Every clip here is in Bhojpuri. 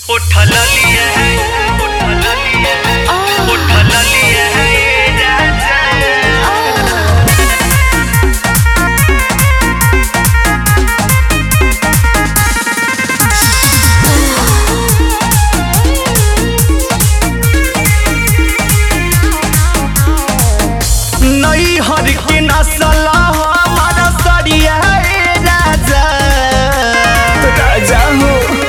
उठल लिया है उठल लिया है उठल लिया है ये राजा नई हर के नसल हमारा सरिया ए राजा राजा हो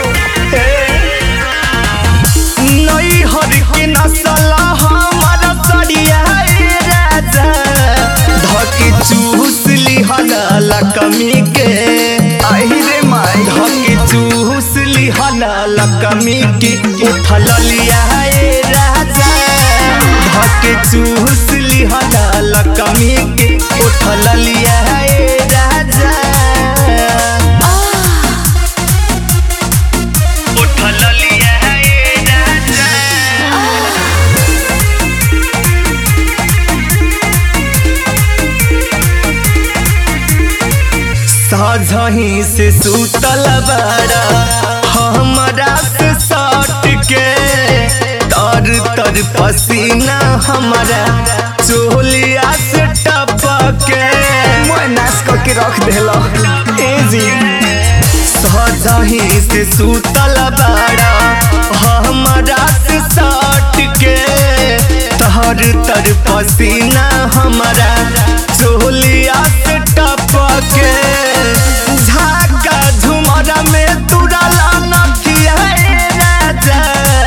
नई हर के नसल हमारा सरिया ए राजा धके चूस लिहल कमी के आई रे माई धके चूस लिहल कमी के उठल लिया ए राजा धके चूस लिहल कमी के उठल लिया ए राजा उठल लिया है ये राजा साझही से सुतल बड़ा हमरा से सट के तर तर पसीना हमारा चोलिया से टपके मैं नाश करके रख देला ए जी साझही से सुतल बड़ा हमरा से सट के तहर तर पसीना हमारा चोलिया से टपके झाका झुमरा में तुरला नथिया ए राजा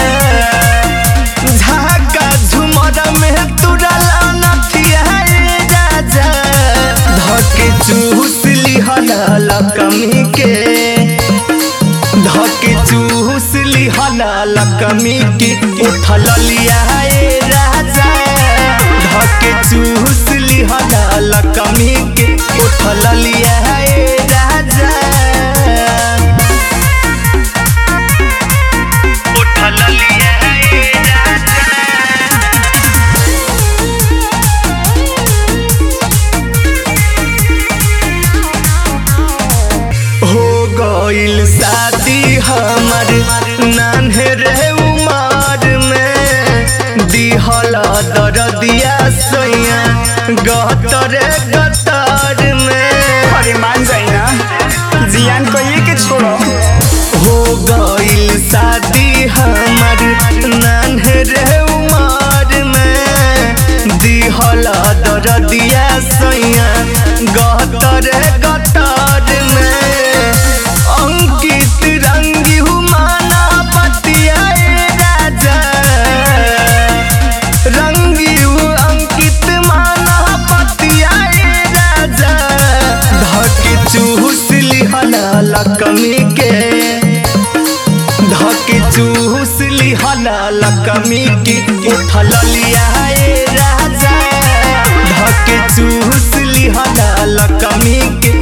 झाका झुमरा में तुरला नथिया ए राजा धके चूस लिहल कमी के धके चूस लिहल कमी के उठल लिया ए राजा धके चूस लिहल कमी के उठल लिया ए राजा उठल लिया है ये राजा हो गइल शादी हमर नान्हे रे उमर में दिहल दरदिया सैया गतर गतर में अरे मान जाई ना जियान कहिए के छोड़ो हो गइल शादी हमर नान्हे रे उमर में दिहल दरदिया सैया गतर गतर में अंकित रंगी हुमाना पतिया ए राजा रंगी हु अंकित माना पतिया ए राजा धके चूस लिहल कमी के धके चूस लिहल कमी के उठल लिया ए राजा धके चूस लिहल कमी के